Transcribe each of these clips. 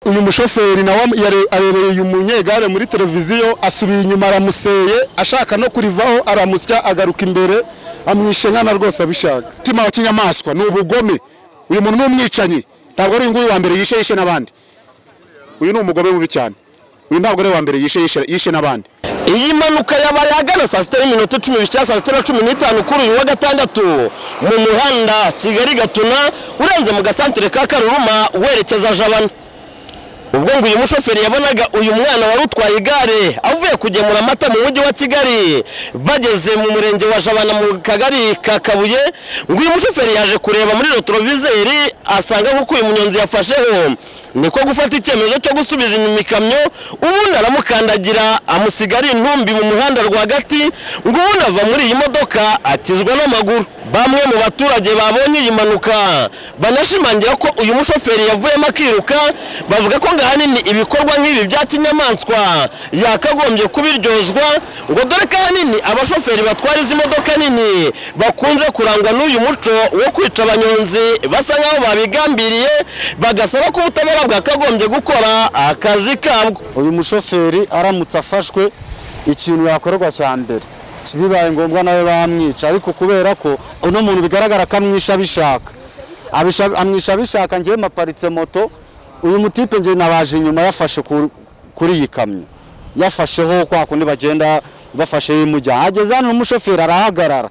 uyu mushoferi nawe yare- arereye umunyegare muri televiziyo asubiye inyuma aramuseye ashaka no kurivaho aramusya agaruka imbere amwishe nkana rwose abishaka umutima wa kinyamaswa ni ubugome uyu muntu ni umwicanyi ntabwo ari uyu nguyu wa mbere yishe yishe n'abandi uyu ni umugome mubi cyane uyu ntabwo ari uwa mbere yishe yishe, yishe n'abandi iyi mpanuka yabaye ahagana saa sita n'iminota cumi n'icyenda saa sita na cumi n'itanu kuri uyu wa gatandatu mu muhanda kigali gatuna urenze mu gasantere ka karuruma werekeza jabana ubwo ngo uyu mushoferi yabonaga uyu mwana wari utwaye igare avuye kugemura amata mu mujyi wa kigali bageze mu murenge wa jabana mu kagari ka kabuye ngo uyu mushoferi yaje kureba muri retroviseri asanga nk'uko uyu munyonzi yafasheho niko gufata icyemezo cyo gusubiza inyuma ikamyo ubundi aramukandagira amusiga ari intumbi mu muhanda rwagati ngo ubundi ava muri iyi modoka akizwa n'amaguru bamwe mu baturage babonye iyi mpanuka banashimangira ko uyu mushoferi yavuyemo akiruka bavuga ko ngo ahanini ibikorwa nk'ibi bya kinyamaswa yakagombye kubiryozwa ngo dore ko ahanini abashoferi batwara izi modoka nini bakunze kurangwa n'uyu muco wo kwica abanyonzi basa nkaho babigambiriye bagasaba ko ubutabera bwakagombye gukora akazi kabwo uyu mushoferi aramutse afashwe ikintu yakorerwa cya mbere bibaye ngombwa nawe bamwica ariko kubera ko uno muntu bigaragara ko amwisha abishaka Abisha- amwisha abishaka ngewe maparitse moto uyu mutipe ngewe nabaje inyuma yafashe ku- kuri iyi kamyo yafasheho kwa kundi bagenda bafashe y'imujyana ageze hano n'umushoferi arahagarara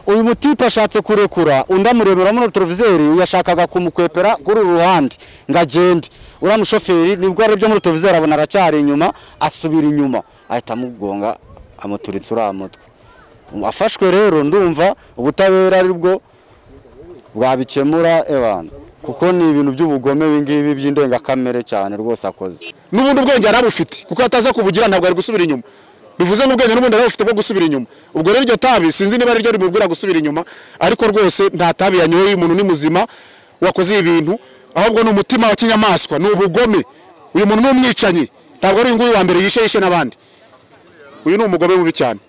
uyu mutipe ashatse kurekura undi amurebera muri televiseri yashakaga kumukwepera kuri uru ruhande ngo agende uriya mushoferi nibwo arebye muri televiseri abona aracyari inyuma asubira inyuma ahita amugonga amuturitsa uriya mutwe afashwe rero ndumva ubutabera aribwo bwabikemura ebana kuko ni ibintu by'ubugome ibingibi by'indengakamere cyane rwose akoze n'ubundi ubwenge yarabufite kuko ataza kubugira ntabwo ari gusubira inyuma bivuze ngo ubwenge n'ubundi yarabufite bwo gusubira inyuma ubwo rero iryo tabi sinzi niba ari ryo rimubwira gusubira inyuma ariko rwose nta tabi yanyoye umuntu ni muzima wakoze ibi bintu ahubwo ni umutima wa kinyamaswa ni ubugome uyu muntu ni umwicanyi ntabwo ari uyu nguyu wa mbere yishe yishe n'abandi uyu ni umugome mubi cyane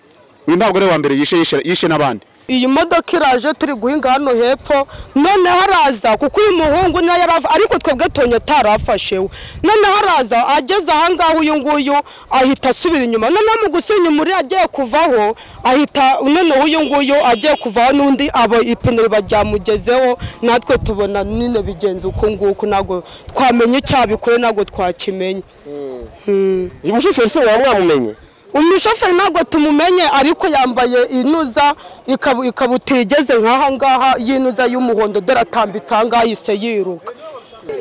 uyu ntabwo ari uwa mbere yishe yishe, yishe n'abandi iyi modoka iraje turi guhinga hano hepfo noneho araza kuko uyu muhungu nawe yari afa- ariko twebwe tonyo atarafashewe noneho araza ageze ahangaha uyu nguyu ahita asubira inyuma noneho mu gusubira inyuma uriya agiye kuvaho ahita noneho uyu nguyu agiye kuvaho n'undi abo ipine ryamugezeho natwe tubona nyine bigenze uko nguko ntabwo twamenya icyabikore ntabwo twakimenya uyu mushoferi se waba mwamumenye umushoferi ntabwo tumumenye ariko yambaye inuza ikabu- ikabutura igeze nk'aha ngaha y'inuza y'umuhondo dore atambitse aha ngaha yise yiruka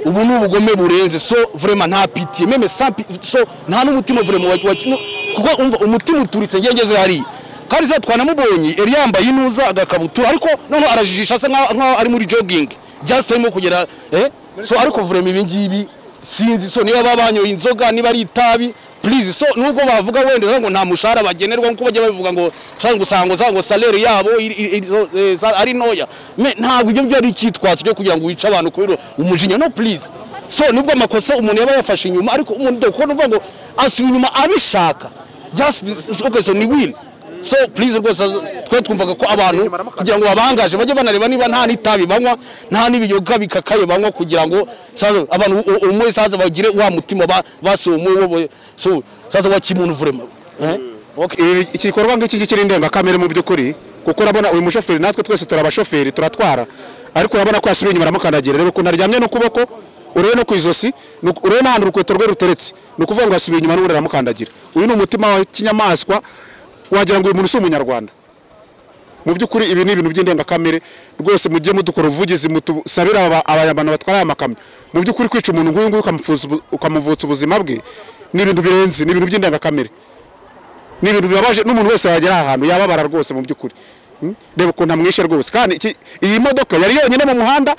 ubu ni ubugome burenze so vrema nta pitiye meme sans pi- so nta n'umutima vrema wa, wa, no, kuko umva umutima uturitse ngiye ngeze hariya kandi za twanamubonye yari yambaye inuza agakabutura ariko noneho arajijisha asa nkaho nkaho ari muri jogging just arimo kugera eh so ariko vrema ibi ngibi sinzi so niba baba banyoye inzoga niba ari itabi please so nubwo bavuga wenda ngo nta mushahara bagenerwa nkuko bajya babivuga ngo cyangwa usanga za ngo salary yabo iri- iri- iri- zo- eh, za- ari ntoya Me, ntabwo ibyo byo ari icyitwazo cyo kugira ngo wice abantu kubera umujinya no please so nubwo amakosa umuntu yaba yafashe inyuma ariko umuntu dore kubona uvuga ngo asubiye inyuma abishaka just this- okay so ni will so please rwose twe twumvaga ko abantu kugira ngo babangaje bajye banareba niba nta n'itabi banywa nta n'ibiyoga bikakaye banywa kugira ngo saza abantu u- u- umwe saza bagire wa mutima ba- basomuwe wo- wo- so saza wa kimuntu vrema eh? okay. Ibi- iki gikorwa ngiki ngiki ni indengakamere mu by'ukuri kuko urabona uyu mushoferi natwe twese turi abashoferi turatwara ariko urabona ko yasubiye inyuma aramukandagira rero ukuntu aryamye n'ukuboko urebe no ku ijosi ni uku- urebe n'ahantu urukweto rwe ruteretse ni ukuvuga ngo yasubiye inyuma n'ubundi aramukandagira uyu ni umutima wa kinyamaswa wagira ngo uyu muntu si umunyarwanda mu by'ukuri ibi ni ibintu by'indengakamere rwose mujye mudukora ubuvugizi mutusabire aba- aba- abantu batwara aya makamyo mu by'ukuri kwica umuntu nk'uyu nguyu ukamupfuza ubu- ukamuvutsa ubuzima bwe ni ibintu birenze ni ibintu by'indengakamere ni ibintu bibabaje n'umuntu wese wagera aha hantu yababara rwose mu by'ukuri Mm? reba ukuntu amwishe rwose kandi iki- iyi modoka yari yonyine mu muhanda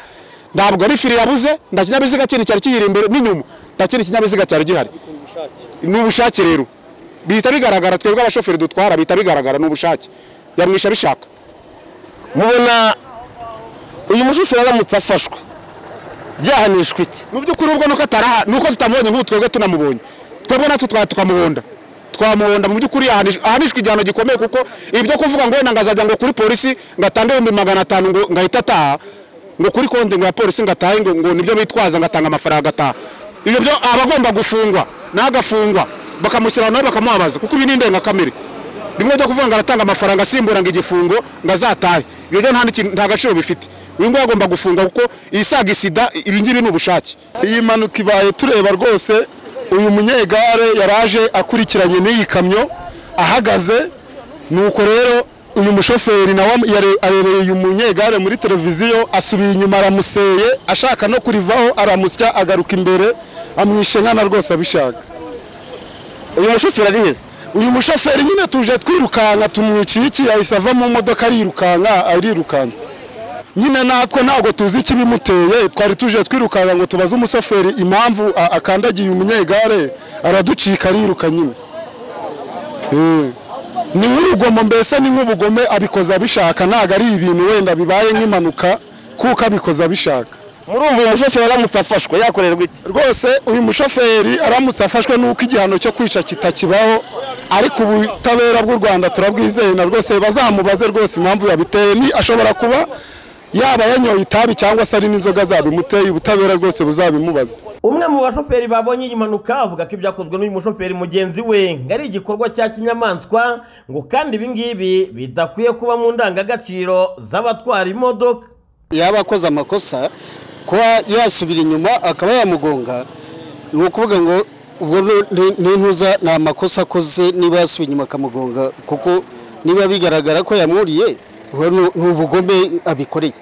ntabwo ari fire yabuze nta kinyabiziga kindi cyari kiyiri imbere n'inyuma nta kindi kinyabiziga cyari gihari ni ubushake rero bihita bigaragara twebwe abashoferi dutwara bihita bigaragara ni ubushake yamwisha abishaka mubona uyu mushoferi aramutse afashwe byahanishwa iki mu by'ukuri ubwo nuko ataraha nuko tutamubonye nk'ubu twebwe tunamubonye twebwe natwe twa tukamuhonda twamuhonda mu by'ukuri ahanish- ahanishwa igihano gikomeye kuko ibi byo kuvuga ngo wenda ngo azajya ngo kuri polisi ngo atange ibihumbi magana atanu ngo ngo ahite ataha ngo kuri konti ngo ya polisi ngo atahe ngo ngo nibyo bitwaza ngo atanga amafaranga agataha ibyo byo aba agomba gufungwa n'agafungwa bakamushyira nawe bakamuhabaza kuko ibi ni indengakamere bimwe byo kuvuga ngo aratanga amafaranga asimbura ngo igifungo ngo azatahe ibyo byo nta n'ikintu- nta gaciro bifite uyu nguyu agomba gufunga kuko isaga isida ibi ngibi ni ubushake iyi mpanuka ibaye tureba rwose uyu munyegare yaraje akurikiranye n'iyi kamyo ahagaze nuko rero uyu mushoferi nawe yare- arereye uyu munyegare muri televiziyo asubiye inyuma aramuseye ashaka no kurivaho aramusya agaruka imbere amwishe nkana rwose abishaka uyu mushoferi ari heza uyu mushoferi nyine tuje twirukanka tumwiciye iki yahise ava mu modoka arirukanka arirukanse nyine natwe ntabwo tuzi ikibimuteye twari tuje twirukanka ngo tubaze umushoferi impamvu a- akandagiye umunyegare araducika ariruka nyine Eh. ni nk'urugomo mbese ni nk'ubugome abikoze abishaka ntabwo ari ibintu wenda bibaye nk'impanuka kuko abikoze abishaka murumva uyu mushoferi aramutse afashwe yakorerwa iki rwose uyu mushoferi aramutse afashwe n'uko igihano cyo kwica kitakibaho ariko ubutabera bw'u rwanda turabwizeye na rwose bazamubaze rwose impamvu yabiteye ni ashobora kuba yaba yanyoye itabi cyangwa se ari n'inzoga zabimuteye ubutabera rwose buzabimubaze umwe mu bashoferi babonye iyi mpanuka avuga ko ibyakozwe n'uyu mushoferi mugenzi we ngo ari igikorwa cya kinyamaswa ngo kandi ibi ngibi bidakwiye kuba mu ndangagaciro z'abatwara imodoka yaba akoze amakosa kuba yasubira inyuma akaba yamugonga ni ukuvuga ngo ubwo ni- ni- n'intuza ni amakosa akoze niba yasubiye inyuma akamugonga kuko niba bigaragara ko yamuriye ubwo ni- ni ubugome abikoreye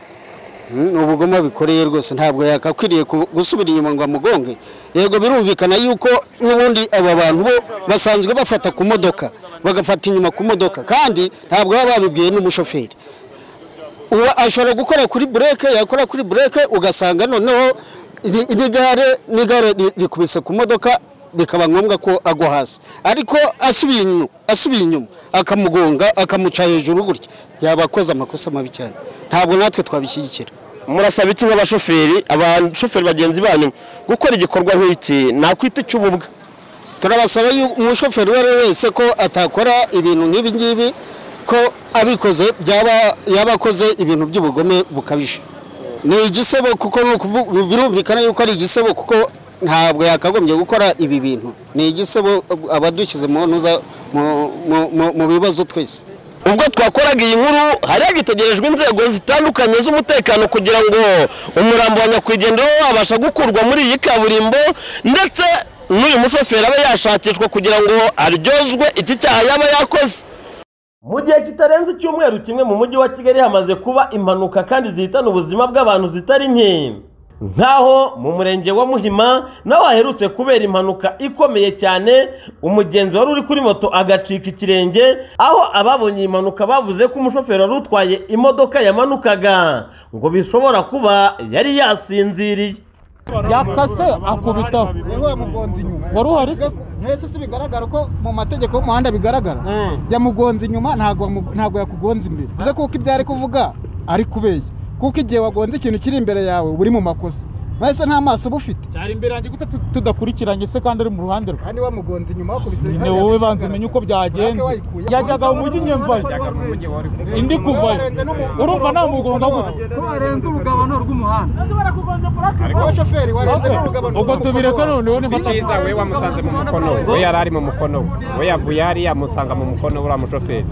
Mm, ni ubugome abikoreye rwose ntabwo yakakwiriye ku- gusubira inyuma ngo amugonge yego birumvikana yuko n'ubundi aba bantu bo basanzwe bafata ku modoka bagafata inyuma ku modoka kandi ntabwo baba babibwiye n'umushoferi uba ashobora gukora kuri bureke yakora kuri bureke ugasanga noneho iri- iri gare n'igare ri- rikubise ku modoka bikaba ngombwa ko agwa hasi ariko asubiye inyuma asubiye inyuma akamugonga akamuca hejuru gutya yaba akoze amakosa mabi cyane ntabwo natwe twabishyigikira murasaba iki nk'abashoferi abashoferi bagenzi banyu gukora igikorwa nk'iki nakwita icy'ububwa turabasaba yu- umushoferi uwo ari we wese ko atakora ibintu nk'ibi ngibi ko abikoze byaba yaba akoze ibintu by'ubugome bukabije ni igisebo kuko ni ukuvu- birumvikana yuko ari igisebo kuko ntabwo yakagombye gukora ibi bintu ni igisebo abadushyize mu ntuza- mu- mu- mu- mu bibazo twese ubwo twakoraga iyi nkuru hari hagitegerejwe inzego zitandukanye z'umutekano kugira ngo umurambo wa nyakwigendera we wabasha gukurwa muri iyi kaburimbo ndetse n'uyu mushoferi abe yashakishwa kugira ngo aryozwe iki cyaha yaba yakoze mu gihe kitarenze icyumweru kimwe mu mujyi wa kigali hamaze kuba impanuka kandi zihitana ubuzima bw'abantu zitari nke nk'aho mu murenge wa muhima naho haherutse kubera impanuka ikomeye cyane umugenzi wari uri kuri moto agacika ikirenge aho ababonye iyi mpanuka bavuze ko umushoferi wari utwaye imodoka yamanukaga ngo bishobora kuba yari yasinziriye yakase akubitaho wari uhari se mwese si bigaragara ko mu mategeko y'umuhanda bigaragara yamugonze inyuma ntabwo wamu- ntabwo yakugonze imbere bivuze kuko ibyo ari kuvuga ari kubeye kuko igihe wagonze ikintu kiri imbere yawe uba uri mu makosa mwese nta maso uba ufite cyari imbere yanjye gute tudakurikiranye se kandi ari mu ruhande rwe kandi wamugonze inyuma wakubise ni wowe banza umenye uko byagenze yajyaga mu mujyi nyemvare indi kuvayo urumva namugonga gute ubwo tubireke noneho ni cyiza we wamusanze mu mukono we we yari ari mu mukono we we yavuye hariya amusanga mu mukono we uriya mushoferi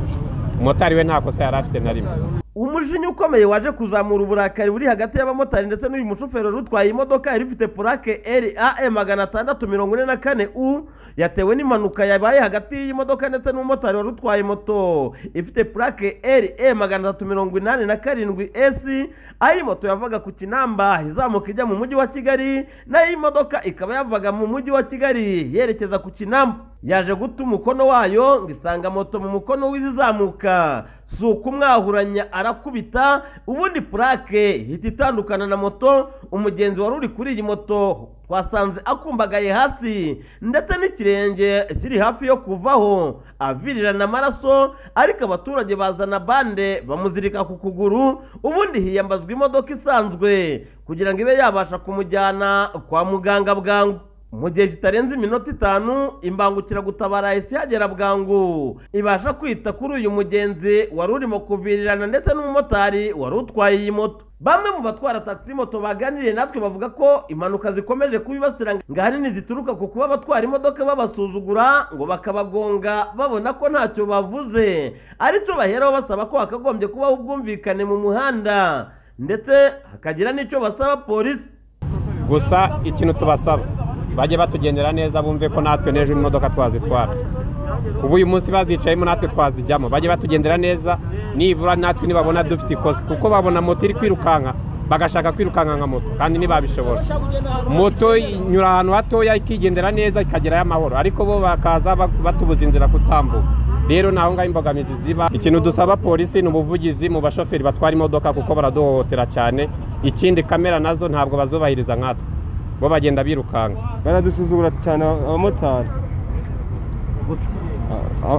umumotari we nta kosa yari afite na rimwe umujinya ukomeye waje kuzamura uburakari buri hagati y'abamotari ndetse n'uyu mushoferi wari utwaye imodoka yari ifite purake ram magana atandatu mirongo ine na kane u yatewe n'impanuka yabaye hagati y'iyi modoka ndetse n'umumotari wari utwaye moto ifite purake ram magana atatu mirongo inani na karindwi esi aho iyi moto yavaga ku kinamba izamuka ijya mu mujyi wa kigali naho iyi modoka ikaba yavaga mu mujyi wa kigali yerekeza ku kinamba yaje guta umukono wayo ngo isanga moto mu mukono w'izizamuka si ukumwahuranya arakubita ubundi purake ihita itandukana na moto umugenzi wari uri kuri iyi moto twasanze akumbagaye hasi ndetse n'ikirenge kiri hafi yo kuvaho avirirana amaraso ariko abaturage bazana bande bamuzirika ku kuguru ubundi hiyambazwa imodoka isanzwe kugira ngo ibe yabasha kumujyana kwa muganga bwangu mu gihe kitarenze iminota itanu imbangukiragutabara yahise ihagera bwangu ibasha kwita kuri uyu mugenzi wari urimo kuvirirana ndetse n'umumotari wari utwaye iyi moto bamwe mu batwara taxi moto baganiriye natwe bavuga ko impanuka zikomeje kubibasira ngo ahanini zituruka ku kuba abatwara imodoka babasuzugura ngo bakabagonga babona ko ntacyo bavuze aricyo baheraho basaba ko hakagombye kubaho ubwumvikane mu muhanda ndetse hakagira n'icyo basaba polisi gusa ikintu tubasaba bajye batugendera neza bumve ko natwe n'ejo imodoka twazitwara ubu uyu munsi bazicayemo natwe twazijyamo bajye batugendera neza nibura natwe nibabona dufite ikosa kuko babona moto iri kwirukanka bagashaka kwirukanka nka moto kandi ntibabishobora moto inyura ahantu hatoya ikigendera neza ikagerayo amahoro ariko bo bakaza batubuza inzira kutambuka rero naho ngaho imbogamizi ziba ikintu dusaba polisi ni ubuvugizi mu bashoferi batwara imodoka kuko baraduhohotera cyane ikindi kamera nazo ntabwo bazubahiriza nkatwe bo bagenda birukanka baradusuzugura cyane abamotari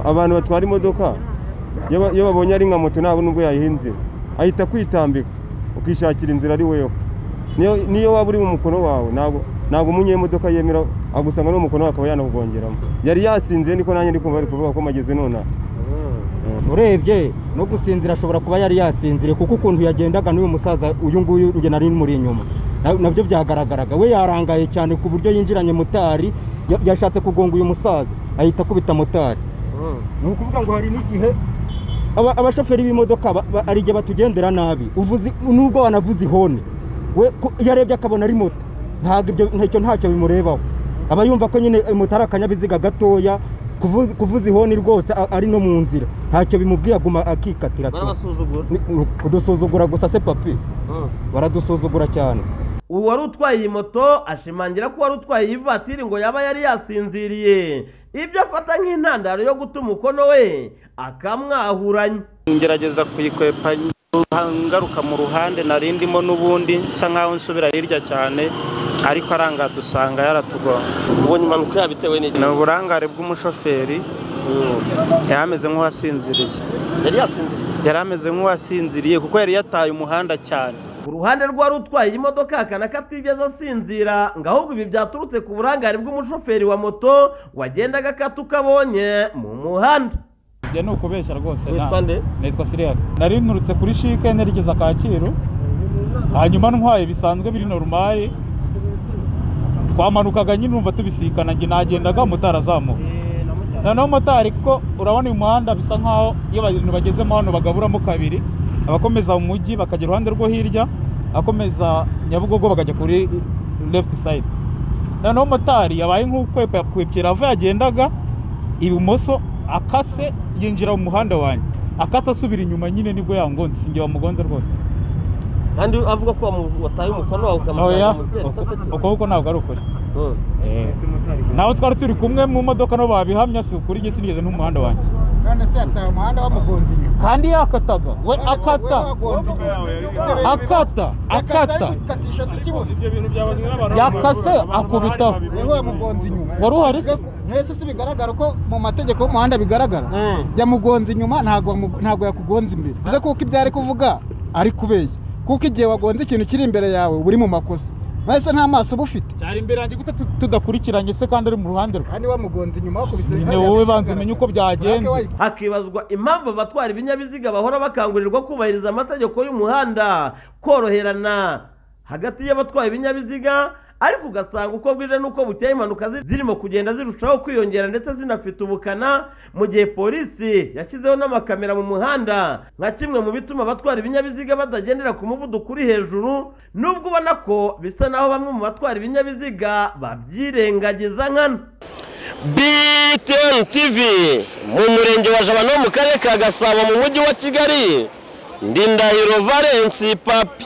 abantu batwara imodoka iyo babonye ari nka moto ntabwo nubwo yayihinze ahita kwitambika ukishakira inzira ari weho niyo waba uri mu mukono wawe ntabwo umunyemodoka yemera agusanga n'umukono wawe akaba yanakugongeramo yari yasinze niko nanjye ndi kumva bari kuvuga ko mageze nonaha urebye no gusinzira ashobora kuba yari yasinzire kuko ukuntu yagendaga n'uyu musaza uyu nguyu ugena muri inyuma nabyo byagaragaraga we yarangaye cyane ku buryo yinjiranye motari yashatse kugonga uyu musaza ahita akubita motari ni ukuvuga ngo hari n'igihe abashoferi b'imodoka ari igihe batugendera nabi nubwo wanavuze ihoni we yarebye akabona ari moto ntabwo ntacyo bimurebaho aba yumva ko nyine moto ari akanyabiziga gatoya kuvuza ihoni rwose ari no mu nzira ntacyo bimubwiye aguma akikatira kudusuzugura gusa se papi baradusuzugura cyane ubu wari utwaye iyi moto ashimangira ko wari utwaye iyi vatiri ngo yaba yari yasinziriye ibyo afata nk'intandaro yo guta umukono we akamwahuranya ngerageza kuyikwepa ngaruka mu ruhande narindimo n'ubundi nsa nkaho nsubira hirya cyane ariko aranga dusanga yaratugonga ubonye impanuka yabitewe n'iki ni uburangare bw'umushoferi yari ameze nk'uwasinziriye yari yasinziriye yari ameze nk'uwasinziriye kuko yari yataye umuhanda cyane ku ruhande rwari utwaye iyi modoka hakana ko atigeze asinzira ngo ahubwo ibi byaturutse ku burangare bw'umushoferi wa moto wagendaga akatuka abonye mu muhanda ibyo ni ukubeshya rwose nitwa siriyari nari nturutse kuri shike nerekeza kacyiru hanyuma ntwaye bisanzwe biri norumari twamanukaga nyine numva tubisikana njye nagendaga motari azamuka noneho motari kuko urabona uyu muhanda bisa nkaho iyo abantu bagezemo hano bagaburamo kabiri abakomeza mu mujyi bakajya iruhande rwo hirya abakomeza nyabugogo bakajya kuri left side noneho motari yabaye nk'ukwepera ava yagendaga ibumoso akase yinjira mu muhanda wanjye akase asubira inyuma nyine nibwo yangonze sinjye wamugonze rwose kandi avuga ko wataye umukono wawe ukamusanga mu byerekezo kimwe ukuboko ntabwo ari ukuri nawe twari turi kumwe mu modoka no babihamya si ukuri njye sinigeze n'umuhanda wanjye kandi se yataye umuhanda wamugonze inyuma kandi yakataga we akata akata akata yakase akubitaho wari uhari se mwese si bigaragara ko mu mategeko y'umuhanda bigaragara yamugonze inyuma ntabwo yakugonze imbere bivuze kuko ibyo ari kuvuga ari kubeshya kuko igihe wagonze ikintu kiri imbere yawe uri mu makosa mwese nta maso uba ufite cyari imbere yanjye gute tudakurikiranye se kandi ari mu ruhande rwe kandi wamugonze inyuma wakubise ni wowe banza umenye uko byagenze hakibazwa impamvu abatwara ibinyabiziga bahora bakangurirwa kubahiriza amategeko y'umuhanda koroherana hagati y'abatwaye ibinyabiziga ariko ugasanga uko bwije n'uko bukeye impanuka zirimo kugenda zirushaho kwiyongera ndetse zinafite ubukana mu gihe polisi yashyizeho n'amakamera mu muhanda nka kimwe mu bituma abatwara ibinyabiziga batagendera ku muvuduko uri hejuru nubwo ubona ko bisa naho bamwe mu batwara ibinyabiziga babyirengagiza nkana btn tv mu murenge wa jabana wo mu karere ka gasabo mu mujyi wa kigali ndindahiro valensi papi